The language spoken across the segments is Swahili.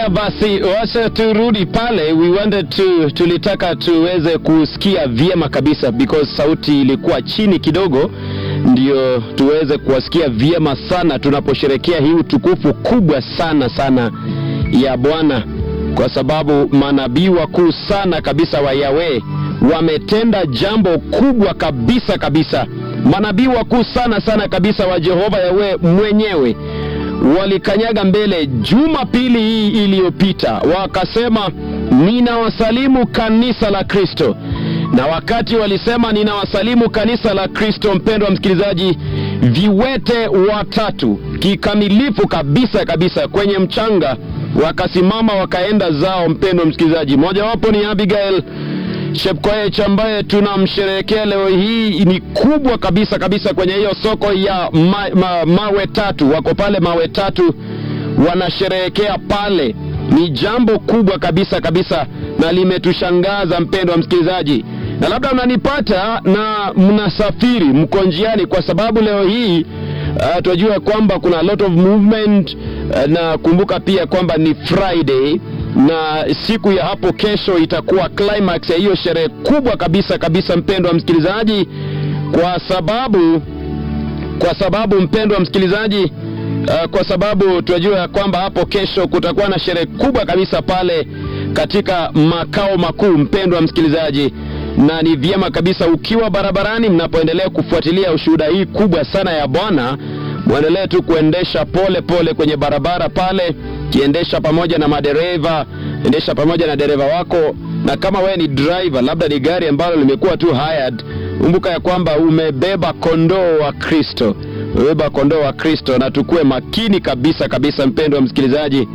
Haya basi, wacha turudi pale. We wanted to, tulitaka tuweze kusikia vyema kabisa because sauti ilikuwa chini kidogo, ndio tuweze kuwasikia vyema sana tunaposherekea hii utukufu kubwa sana sana ya Bwana, kwa sababu manabii wakuu sana kabisa wa Yahweh wametenda jambo kubwa kabisa kabisa. Manabii wakuu sana sana kabisa wa Jehova Yahweh mwenyewe walikanyaga mbele Jumapili hii iliyopita, wakasema ninawasalimu kanisa la Kristo. Na wakati walisema ninawasalimu kanisa la Kristo, mpendwa msikilizaji, viwete watatu kikamilifu kabisa kabisa kwenye mchanga wakasimama wakaenda zao. Mpendwa msikilizaji, mojawapo ni Abigail Chepkoech ambaye tunamsherehekea leo hii, ni kubwa kabisa kabisa kwenye hiyo soko ya ma, ma, mawe tatu. Wako pale mawe tatu wanasherehekea pale, ni jambo kubwa kabisa kabisa na limetushangaza mpendwa msikilizaji, na labda mnanipata na mnasafiri, mko njiani, kwa sababu leo hii uh, tunajua kwamba kuna a lot of movement uh, na kumbuka pia kwamba ni Friday na siku ya hapo kesho itakuwa climax ya hiyo sherehe kubwa kabisa kabisa, mpendwa msikilizaji, kwa sababu kwa sababu mpendwa msikilizaji, uh, kwa sababu tunajua ya kwamba hapo kesho kutakuwa na sherehe kubwa kabisa pale katika makao makuu, mpendwa msikilizaji, na ni vyema kabisa ukiwa barabarani, mnapoendelea kufuatilia ushuhuda hii kubwa sana ya Bwana, mwendelee tu kuendesha pole pole kwenye barabara pale, kiendesha pamoja na madereva, endesha pamoja na dereva wako, na kama wewe ni driver, labda ni gari ambalo limekuwa tu hired, kumbuka ya kwamba umebeba kondoo wa Kristo, umebeba kondoo wa Kristo, na tukue makini kabisa kabisa, mpendwa msikilizaji.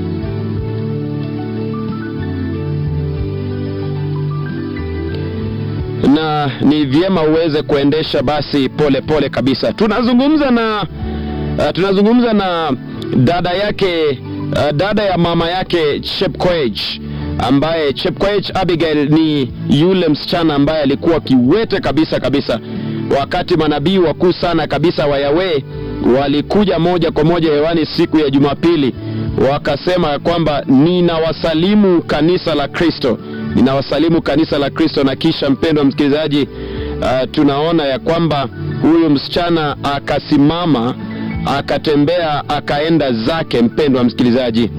na ni vyema uweze kuendesha basi pole pole kabisa. Tunazungumza na uh, tunazungumza na dada yake uh, dada ya mama yake Chepkoech ambaye Chepkoech Abigail ni yule msichana ambaye alikuwa kiwete kabisa kabisa, wakati manabii wakuu sana kabisa wa Yahweh walikuja moja kwa moja hewani siku ya Jumapili, wakasema kwamba ninawasalimu kanisa la Kristo ninawasalimu kanisa la Kristo. Na kisha mpendwa msikilizaji, uh, tunaona ya kwamba huyu msichana akasimama, akatembea, akaenda zake. Mpendwa msikilizaji,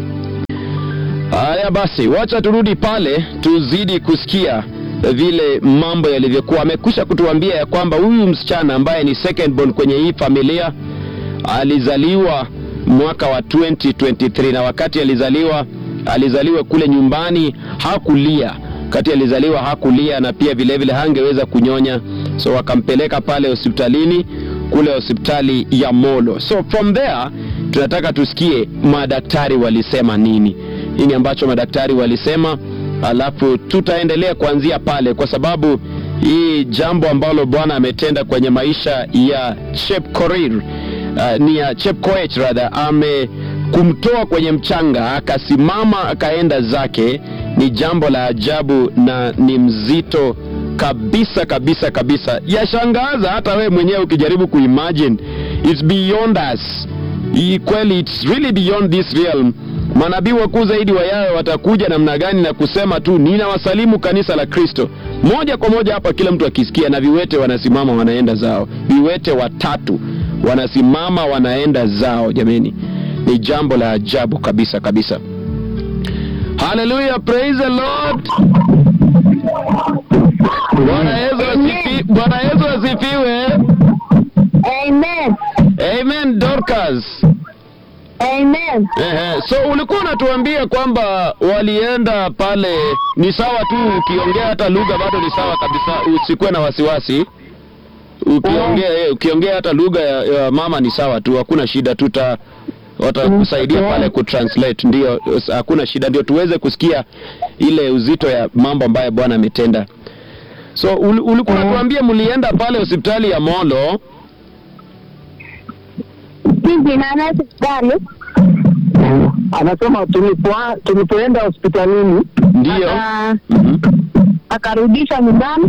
haya basi, wacha turudi pale tuzidi kusikia vile mambo yalivyokuwa. Amekwisha kutuambia ya kwamba huyu msichana ambaye ni second born kwenye hii familia alizaliwa mwaka wa 2023 na wakati alizaliwa alizaliwa kule nyumbani, hakulia wakati alizaliwa, hakulia na pia vile vile hangeweza kunyonya, so wakampeleka pale hospitalini kule hospitali ya Molo. So from there tunataka tusikie madaktari walisema nini, nini ambacho madaktari walisema, alafu tutaendelea kuanzia pale, kwa sababu hii jambo ambalo Bwana ametenda kwenye maisha ya Chepkorir uh, ni ya Chepkoech rather ame kumtoa kwenye mchanga akasimama akaenda zake, ni jambo la ajabu na ni mzito kabisa kabisa kabisa. Yashangaza hata wewe mwenyewe ukijaribu kuimagine, it's beyond us. Hii kweli, it's really beyond this realm. Manabii wakuu zaidi wa Yahweh watakuja namna gani na kusema tu ninawasalimu kanisa la Kristo moja kwa moja hapa, kila mtu akisikia, na viwete wanasimama wanaenda zao, viwete watatu wanasimama wanaenda zao. Jameni, ni jambo la ajabu kabisa kabisa. Haleluya, praise the Lord. Bwana Yesu asifi, Bwana Yesu asifiwe. Amen. Amen, Dorcas. Amen. Ehe, so ulikuwa unatuambia kwamba walienda pale, ni sawa tu ukiongea hata lugha bado ni sawa kabisa, usikuwe na wasiwasi. Ukiongea eh, ukiongea hata lugha ya, ya mama ni sawa tu, hakuna shida, tuta watakusaidia pale kutranslate, ndio, hakuna shida, ndio tuweze kusikia ile uzito ya mambo ambayo Bwana ametenda. So ul, ulikuwa unatuambia mlienda pale hospitali ya Molo. Sisi na hospitali anasema tulipoa- tulipoenda hospitalini Ndio. aka- Mhm. akarudisha nyumbani.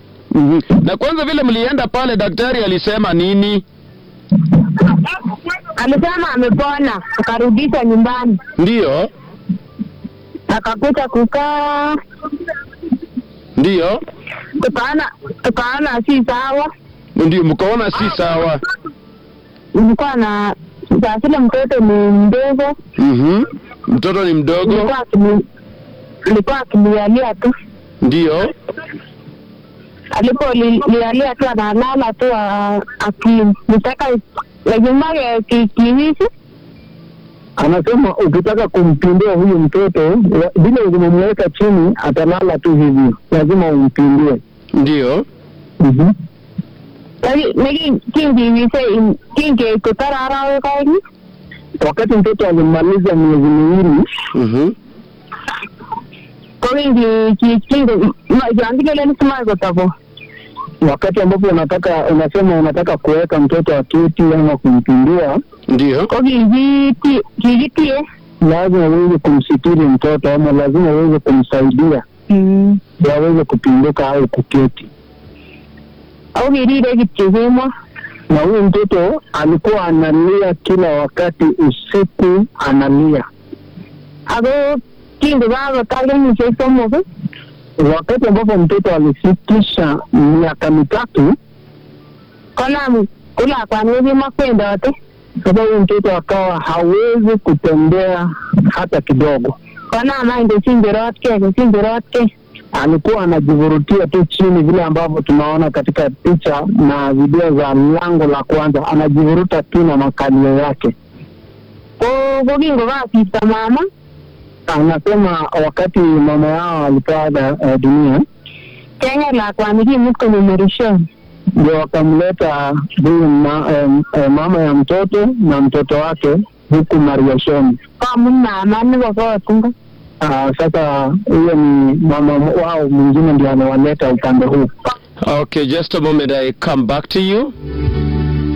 Na kwanza vile mlienda pale, daktari alisema nini? alisema amepona, akarudishwa nyumbani, Ndiyo, akakuja kukaa, ndiyo, tukaona tukaona si sawa, ndio, mkaona si sawa. nilikuwa na saa zile mtoto ni mdogo, Mhm. Mtoto ni mdogo. nilikuwa akini- nilikuwa akilialia tu, Ndiyo, alipolialia tu analala tu a- akinitaka lajumbake kikiwisi Anasema ukitaka kumpindua huyu mtoto wa- vile umemweka chini atalala tu hivi, lazima umpindue. ndiyo, Mhm. kinkiwise kinkeikutara arawek aeng Wakati mtoto alimaliza miezi miwili, mhm, ko kinkichangilelen simai kotobo wakati ambapo unataka unasema unataka kuweka mtoto aketi ama kumpindua, ndiyo, ko kikiti- kikitie lazima uweze kumsitiri mtoto ama lazima uweze kumsaidia ndio aweze kupinduka au kuketi. ako kirire kityo kemwa Na huyu mtoto alikuwa analia kila wakati, usiku analia. ako kingokakotar kenyisiek somok Wakati ambapo mtoto alifikisha miaka mitatu, konam ko lakwani kokimakwendote sasa huyu mtoto akawa hawezi kutembea hata kidogo. konam any kosingerotkei kosingerotkei alikuwa anajivurutia tu chini vile ambavyo tunaona katika picha na video za lango la kwanza, anajivuruta tu na makalio yake. ko ko kingokasirto mama Anasema wakati mama yao alipoaga eh, dunia, keng'et lakwani kimut konyo marishon ndio wakamleta huyu ma, eh, eh, mama ya mtoto na mtoto wake huku Mariashoni. komut mama nebo kot ngo Ah, sasa huyo ni mama wao mwingine ndio anawaleta upande huu. Okay, just a moment. I come back to you.